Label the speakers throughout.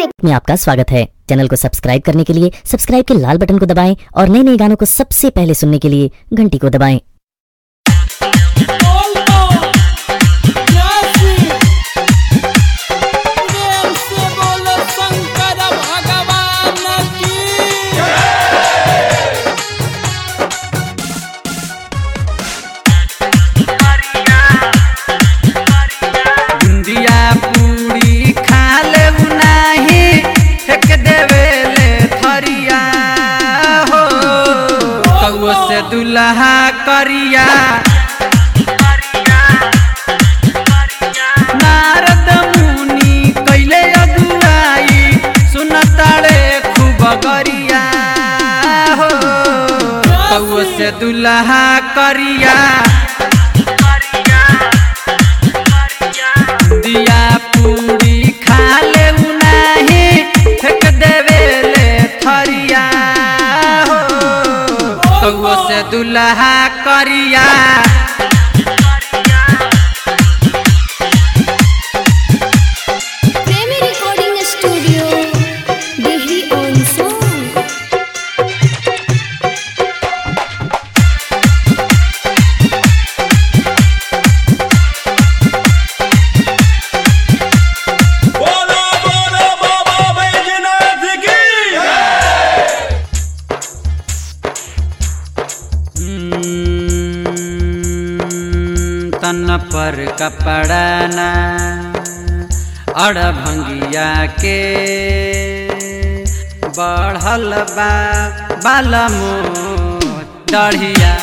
Speaker 1: music
Speaker 2: में आपका स्वागत है चैनल को सब्सक्राइब करने के लिए सब्सक्राइब के लाल बटन को दबाएं और नए नए गानों को सबसे पहले सुनने के लिए घंटी को दबाएं
Speaker 3: बोलो जैसी प्रेम से बोलो शंकर भगवान की
Speaker 4: बुंदिया पूरी खा ले नाही फेंक देवे ले थरिया हो कौओ से दुल्हा करिया नारद मुनि कैले अगुआई सुनताड़े खूब गरिया हो कौओ से दुल्हा करिया दिया पूरी खा ले नाही फेंक देवे ले थरिया हो कौओ से दुल्हा करिया
Speaker 1: Premi recording studio Dehri on Sone
Speaker 5: बोलो बोलो बाबा बैजनाथ की
Speaker 4: हम्म, तन पर कपड़ा ना अड़ भंगिया के बढ़ल बा बाल डढ़िया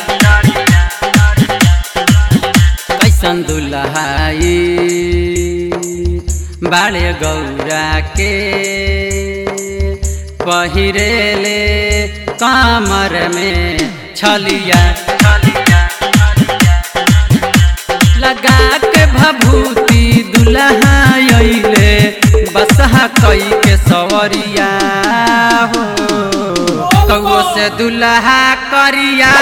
Speaker 4: कैसन दुल्हाई बाड़े गौरा के पहिरेले कमर में छलिया लगा के भभूति दुल्हा अइले बसहा कई के सवरिया हो कौओ से दुल्हा करिया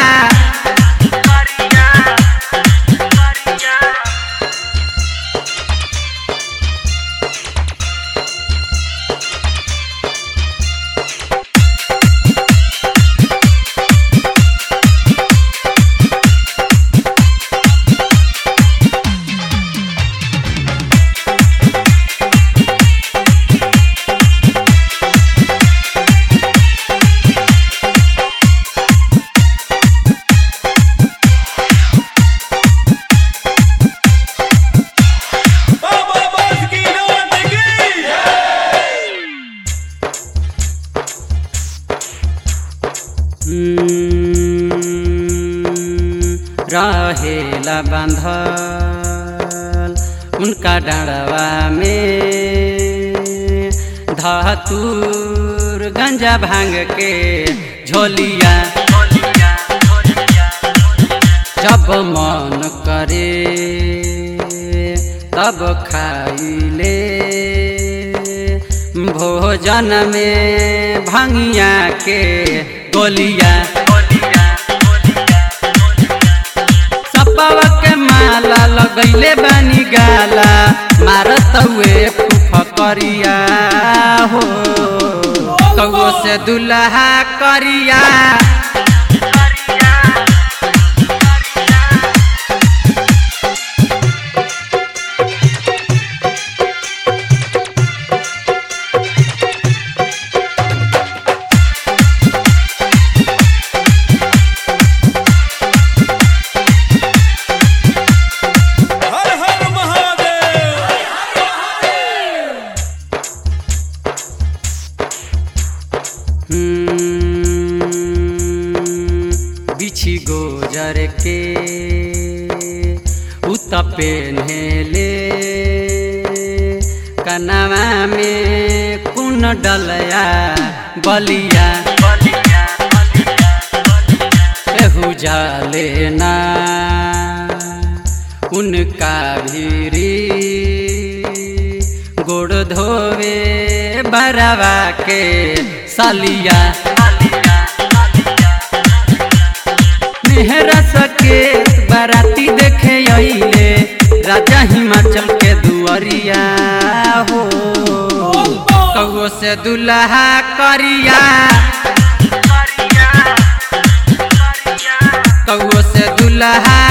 Speaker 5: बाबा बासुकीनाथ की
Speaker 4: रहेला बांधल उनका डाँडवा में धतूर गंजा भांग के झोलिया जब मन करे तब खाइले भोजन में भंगिया के गोलिया सपवा के माला लगैले बानी गाला मारत हुए फूफ करिया हो कौओ से दुल्हा करिया
Speaker 5: हर हर महादेव
Speaker 4: हम्म, बिछी गोजर के उत पेन्हेले कनवा में कुन डलया बलिया केहू जाले ना उनका भीरी गोड़ धोवे बरवा के सलिया मेहरा सके बाराती देखे अइले राजा हिमाचल के दुआरिया हो कौओ से दुल्हा करिया कौओ से दुल्हा